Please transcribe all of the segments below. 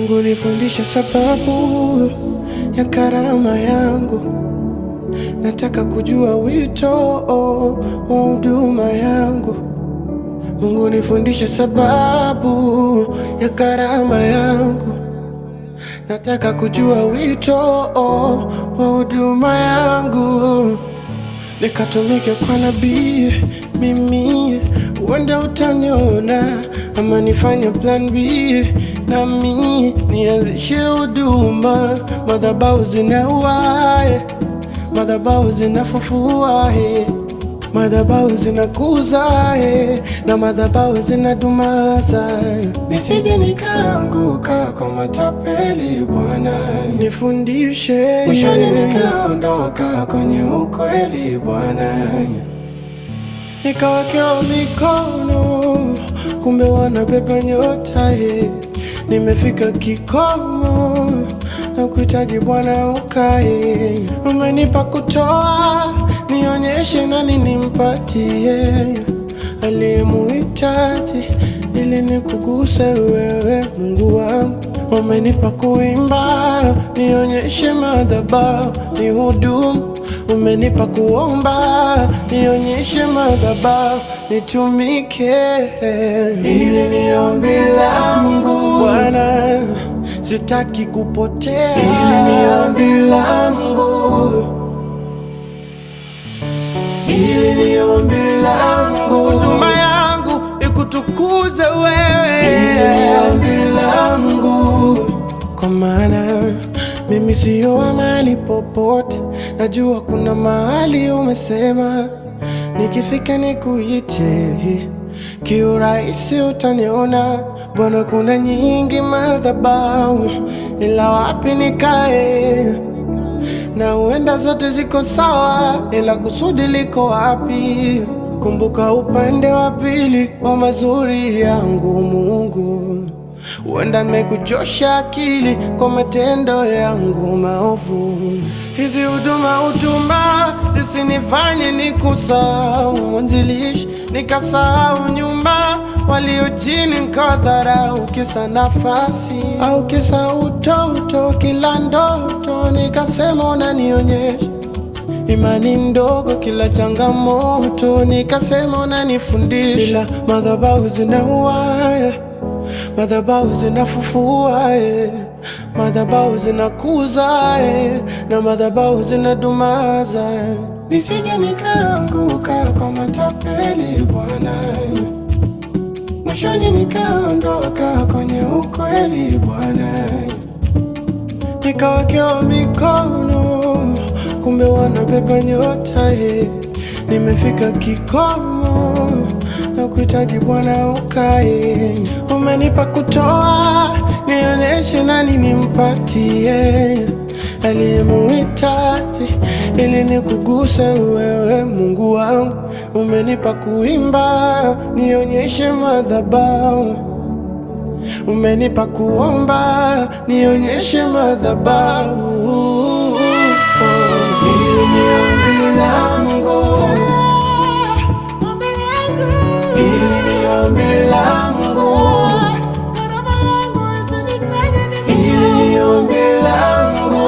Mungu nifundishe sababu ya karama yangu, nataka kujua wito wa huduma yangu. Mungu nifundishe sababu ya karama yangu, nataka kujua wito wa huduma yangu, nikatumike kwa nabii mimi, uenda utaniona ama nifanye plan B nami nianzishe huduma, madhabahu zinauae, madhabahu zinafufua eh. Madhabahu zinakuza eh, na madhabahu zinadumaza, nisije nikaanguka kwa matapeli. Bwana nifundishe, mwishoni nikaondoka kwenye ukweli. Bwana nikawekewa mikono, kumbe wanabeba nyota eh. Nimefika kikomo na kuhitaji Bwana ukae, umenipa kutoa nionyeshe nani nimpatie aliyemuhitaji ili nikuguse wewe Mungu wangu. Umenipa kuimba nionyeshe madhabahu ni hudumu. Umenipa kuomba nionyeshe madhabahu nitumike. Hili ni ombi langu Bwana, sitaki kupotea. Hili ni ombi langu Hili ni ombi langu, huduma yangu ikutukuze wewe. Hili ni ombi langu, kwa maana mimi siyo wa mahali popote. Najua kuna mahali umesema nikifika nikuite, kiurahisi utaniona. Bwana, kuna nyingi madhabahu, ila wapi nikae? na huenda zote ziko sawa, ila kusudi liko wapi? Kumbuka upande wa pili wa mazuri yangu Mungu, huenda nimekuchosha akili kwa matendo yangu maovu. Hizi huduma huduma zisinifanye nikusahau mwanzilishi, nikasahau nyuma walio chini, nikadharau kisa nafasi au kisa utoto, kila ndoto nikasema unanionyesha imani ndogo, kila changamoto nikasema unanifundisha, ila madhabahu zinauaya, madhabahu zinafufua eh. madhabahu zinakuza eh. na madhabahu zinadumaza eh. nisije nikaanguka kwa matapeli Bwana, mwishoni nikaondoka kwenye ukweli Bwana, nikawekewa mikono kumbe wanabeba nyota eh. Nimefika kikomo na kuhitaji Bwana ukae. Umenipa kutoa, nionyeshe nani nimpatie aliyemuhitaji ili nikuguse wewe Mungu wangu. Umenipa kuimba, nionyeshe madhabahu Umenipa kuomba, nionyeshe madhabahu. Hili ni ombi langu, hili ni ombi langu, hili ni ombi langu,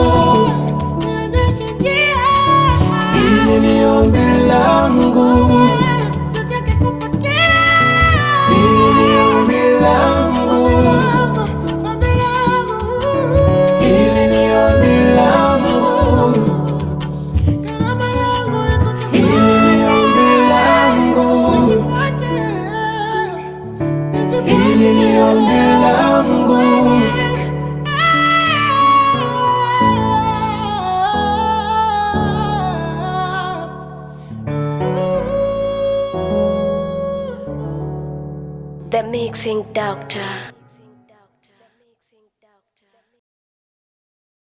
hili ni ombi langu, hili ni ombi langu, hili ni ombi langu. Hili ni ombi langu, hili ni ombi langu. The Mixing Doctor.